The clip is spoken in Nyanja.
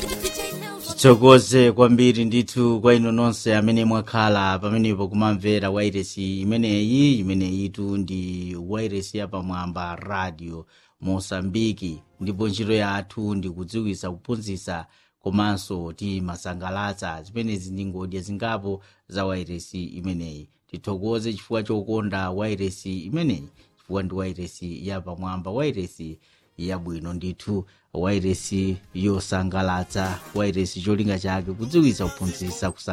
tithokoze kwambiri ndithu kwa inu nonse amene mwakhala pamenepo kumamvera wairesi imeneyi imeneyitu ndi wairesi yapamwamba radio mosambiki ndipo ntchito yathu ndi kudziwisa kuphunzitsa komanso timasangalatsa zimenezi ndi ngodya zingapo za wairesi imeneyi tithokoze chifukwa chokonda wairesi imeneyi chifukwa ndi wairesi yapamwamba wairesi yabwino ndithu wairesi yosangalatsa wairesi cholinga chake kudziwitsa kuphunzitsa